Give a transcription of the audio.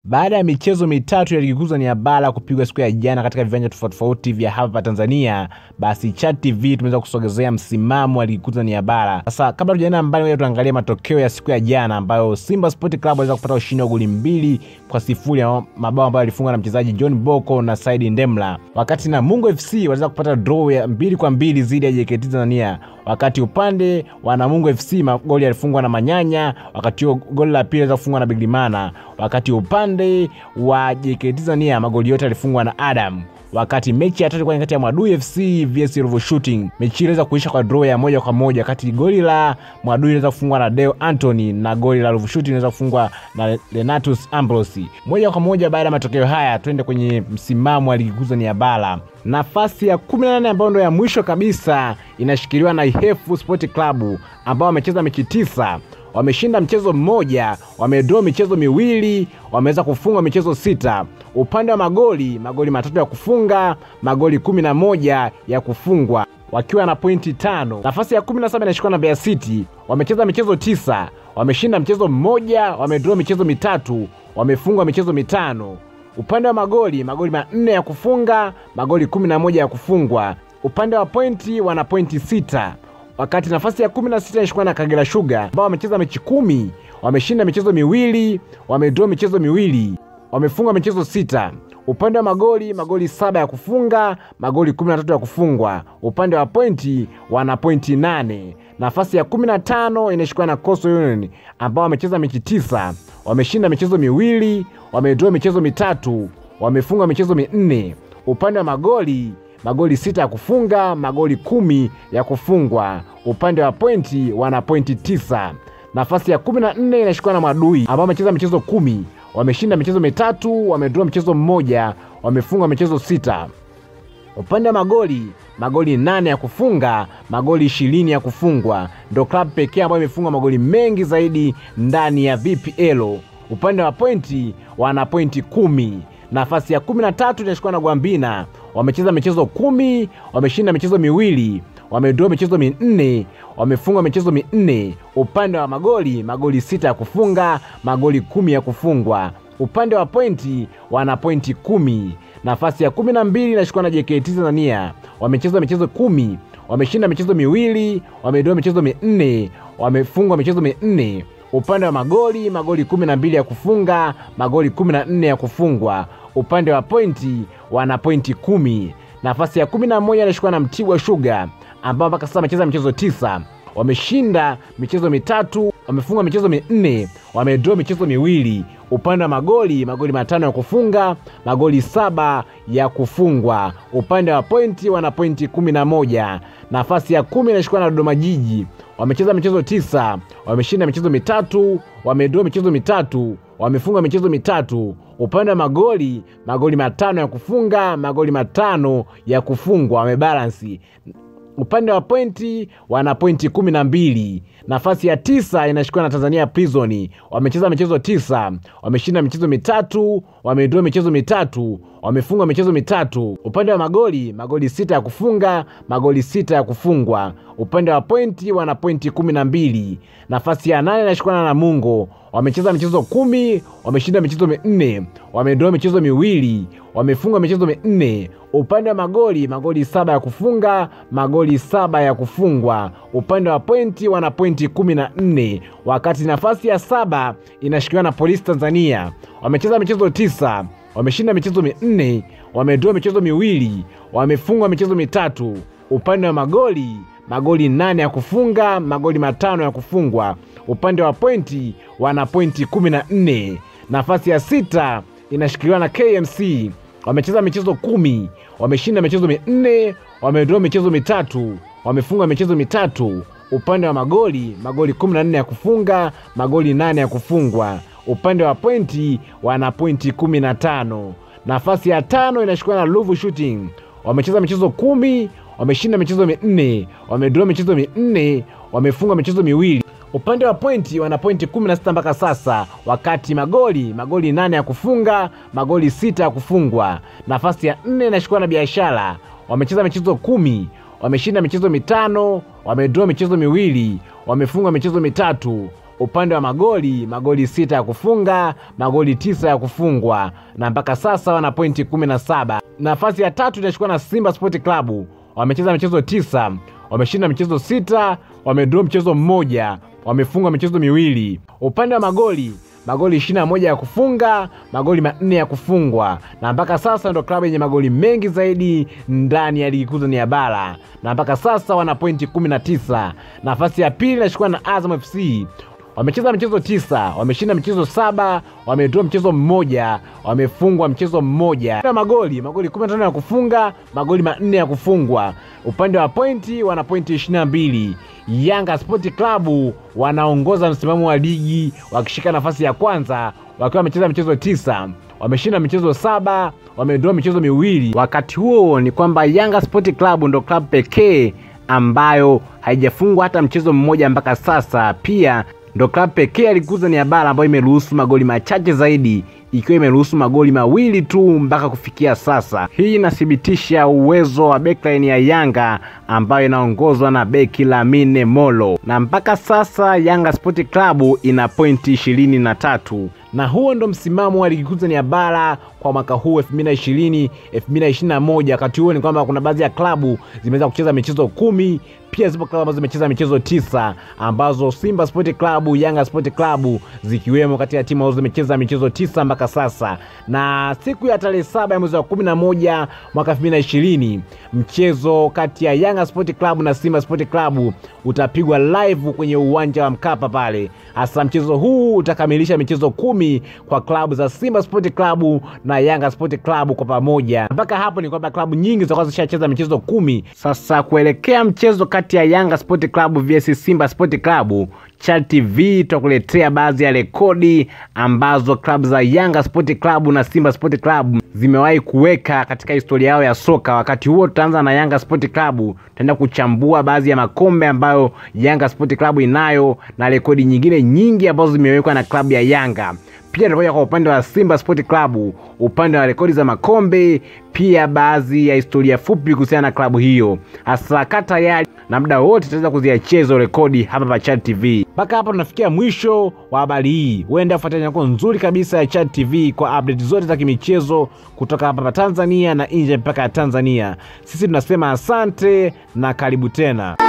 Baada ya michezo mitatu ya ligi kuu Tanzania bara kupigwa siku ya jana katika viwanja tofauti tofauti vya hapa Tanzania, basi Chat TV tumeweza kusogezea msimamo wa ligi kuu Tanzania bara. Sasa kabla tujaenda mbali, ngoja tuangalie matokeo ya siku ya jana ambayo Simba Sport Club waliweza kupata ushindi wa goli mbili kwa sifuri ya mabao ambayo yalifungwa na mchezaji John Boko na Saidi Ndemla, wakati Namungo FC waliweza kupata draw ya mbili kwa mbili dhidi ya JKT Tanzania wakati upande wa Namungo FC magoli yalifungwa na Manyanya, wakati huo goli la pili liweza kufungwa na Biglimana, wakati upande wa JKT Tanzania magoli yote yalifungwa na Adam wakati mechi ya tatu ilikuwa kati ya Mwadui FC vs Ruvu Shooting. Mechi hii iliweza kuisha kwa draw ya moja kwa moja, kati goli la Mwadui iliweza kufungwa na Deo Anthony na goli la Ruvu Shooting iliweza kufungwa na Renatus Ambrosi. Moja kwa moja baada ya matokeo haya, twende kwenye msimamo wa ligi kuu Tanzania bara. Nafasi ya 18 ambayo ndo ya mwisho kabisa inashikiliwa na Ihefu Sport Club ambao wamecheza mechi tisa wameshinda mchezo mmoja, wamedraw michezo miwili, wameweza kufunga michezo sita. Upande wa magoli, magoli matatu ya kufunga, magoli kumi na moja ya kufungwa wakiwa na pointi tano. Nafasi ya kumi na saba inashikwa na Mbeya City, wamecheza michezo tisa, wameshinda mchezo mmoja, wamedraw michezo mitatu, wamefungwa michezo mitano. Upande wa magoli, magoli manne ya kufunga, magoli kumi na moja ya kufungwa. Upande wa pointi, wana pointi sita wakati nafasi ya kumi na sita inashikwa na Kagera Sugar ambao wamecheza mechi kumi, wameshinda michezo miwili, wamedraw michezo miwili, wamefunga michezo sita. Upande wa magoli, magoli saba ya kufunga, magoli kumi na tatu ya kufungwa. Upande wa pointi wana pointi nane. Nafasi ya kumi na tano inashikwa na Coastal Union ambao wamecheza mechi tisa, wameshinda michezo miwili, wamedraw michezo mitatu, wamefunga michezo minne. Upande wa magoli magoli sita ya kufunga, magoli kumi ya kufungwa. Upande wa pointi wana pointi tisa. Nafasi ya kumi na nne inashikwa na Mwadui ambao wamecheza michezo kumi, wameshinda michezo mitatu, wamedraw mchezo mmoja, wamefunga michezo sita. Upande wa magoli magoli nane ya kufunga, magoli ishirini ya kufungwa. Ndo klabu pekee ambayo imefunga magoli mengi zaidi ndani ya VPL. Upande wa pointi wana pointi kumi. Nafasi ya kumi na tatu inashikwa na Gwambina wamecheza michezo kumi, wameshinda michezo miwili, wamedraw michezo minne, wamefunga michezo minne. Upande wa magoli magoli sita ya kufunga, magoli kumi ya kufungwa. Upande wa pointi wana pointi kumi. Nafasi ya kumi na mbili inashikwa na JKT Tanzania wamecheza michezo kumi, wameshinda michezo miwili, wamedraw michezo minne, wamefungwa michezo minne. Upande wa magoli magoli kumi na mbili ya kufunga, magoli kumi na nne ya kufungwa. Upande wa pointi wana pointi kumi. Nafasi ya kumi na moja inashikwa na Mtibwa Sugar ambao mpaka sasa wamecheza michezo tisa, wameshinda michezo mitatu, wamefunga michezo minne, wamedraw michezo miwili. Upande wa magoli magoli matano ya kufunga, magoli saba ya kufungwa. Upande wa pointi wana pointi kumi na moja. Nafasi ya kumi inashikwa na Dodoma Jiji wamecheza michezo tisa, wameshinda michezo mitatu, wamedraw michezo mitatu, wamefunga michezo mitatu. Upande wa magoli magoli matano ya kufunga, magoli matano ya kufungwa, wamebalansi. Upande wa pointi wana pointi kumi na mbili. Nafasi ya tisa inashikwa na Tanzania Prison, wamecheza michezo tisa, wameshinda michezo mitatu, wamedraw michezo mitatu, wamefunga michezo mitatu. Upande wa magoli magoli sita ya kufunga, magoli sita ya kufungwa. Upande wa pointi wana pointi kumi na mbili. Nafasi ya nane inashikwa na Namungo, wamecheza michezo kumi, wameshinda michezo minne, wamedraw michezo miwili, wamefunga michezo minne. Upande wa magoli magoli saba ya kufunga, magoli saba ya kufungwa. Upande wa pointi wana pointi kumi na nne, wakati nafasi ya saba inashikiliwa na Polisi Tanzania, wamecheza michezo tisa, wameshinda michezo minne, wamedraw michezo miwili, wamefungwa michezo mitatu. Upande wa magoli magoli nane ya kufunga, magoli matano ya kufungwa. Upande wa pointi wana pointi kumi na nne. Nafasi ya sita inashikiliwa na KMC wamecheza michezo kumi, wameshinda michezo minne, wamedraw michezo mitatu, wamefunga michezo mitatu. Upande wa magoli magoli kumi na nne ya kufunga, magoli nane ya kufungwa. Upande wa pointi wana pointi kumi na tano. Nafasi ya tano inashikwa na Ruvu Shooting, wamecheza michezo kumi, wameshinda michezo minne, wamedraw michezo minne, wamefunga michezo miwili. Upande wa pointi wana pointi kumi na sita mpaka sasa, wakati magoli magoli nane ya kufunga, magoli sita ya kufungwa. Nafasi ya nne inashikwa na Biashara, wamecheza michezo kumi, wameshinda michezo mitano, wamedraw michezo miwili, wamefunga michezo mitatu. Upande wa magoli, magoli sita ya kufunga, magoli tisa ya kufungwa, na mpaka sasa wana pointi kumi na saba. Nafasi ya tatu inachukua na Simba Sport Club, wamecheza michezo tisa, wameshinda michezo sita, wamedraw mchezo mmoja, wamefunga michezo miwili. Upande wa magoli magoli ishirini na moja ya kufunga, magoli manne ya kufungwa, na mpaka sasa ndo klabu yenye magoli mengi zaidi ndani ya ligi kuu Tanzania bara, na mpaka sasa wana pointi kumi na tisa. Nafasi ya pili inachukua na Azam FC wamecheza michezo tisa, wameshinda michezo saba, wametoa mchezo mmoja, wamefungwa mchezo mmoja. Na magoli magoli 15 ya kufunga, magoli manne ya kufungwa. Upande wa pointi wana pointi 22. Yanga Sport Club wanaongoza msimamo wa ligi wakishika nafasi ya kwanza wakiwa wamecheza michezo tisa wameshinda michezo saba, wamedraw michezo miwili. Wakati huo ni kwamba Yanga Sport Club ndo klabu pekee ambayo haijafungwa hata mchezo mmoja mpaka sasa. Pia ndo klabu pekee ya ligi kuu Tanzania bara ambayo imeruhusu magoli machache zaidi ikiwa imeruhusu magoli mawili tu mpaka kufikia sasa. Hii inathibitisha uwezo wa backline ya Yanga ambayo inaongozwa na beki Lamine Molo, na mpaka sasa Yanga Sport Club ina pointi ishirini na tatu na huo ndo msimamo wa ligi kuu Tanzania bara kwa mwaka huu 2020 2021. Wakati huo ni kwamba kuna baadhi ya klabu zimeweza kucheza michezo kumi, pia zipo klabu ambazo zimecheza michezo tisa, ambazo Simba Sport Club, Yanga Sport Club zikiwemo kati ya timu ambazo zimecheza michezo tisa mpaka sasa. Na siku ya tarehe saba ya mwezi wa 11 mwaka 2020 mchezo kati ya Yanga Sport Club na Simba Sport Club utapigwa live kwenye uwanja wa Mkapa pale. Hasa mchezo huu utakamilisha michezo kumi kwa klabu za Simba Sport Club na Yanga Sport Club kwa pamoja. Mpaka hapo ni kwamba klabu nyingi zitakuwa zishacheza michezo kumi. Sasa kuelekea mchezo kati ya Yanga Sport Club vs Simba Sport Club, Chad TV tutakuletea baadhi ya rekodi ambazo klabu za Yanga Sport Club na Simba Sport Club zimewahi kuweka katika historia yao ya soka. Wakati huo tutaanza na Yanga Sport Club, tutaenda kuchambua baadhi ya makombe ambayo Yanga Sport Club inayo na rekodi nyingine nyingi ambazo zimewekwa na klabu ya Yanga. Pia tutakuja kwa upande wa Simba Sport Club, upande wa rekodi za makombe, pia baadhi ya historia fupi kuhusiana na klabu hiyo. Hasa kaa tayari na muda wote tutaweza kuziachia hizo rekodi hapa pa Chad TV. Mpaka hapa tunafikia mwisho wa habari hii. Uenda kufuatilia yako nzuri kabisa ya Chad TV kwa update zote za kimichezo kutoka hapa pa Tanzania na nje mpaka ya Tanzania. Sisi tunasema asante na karibu tena.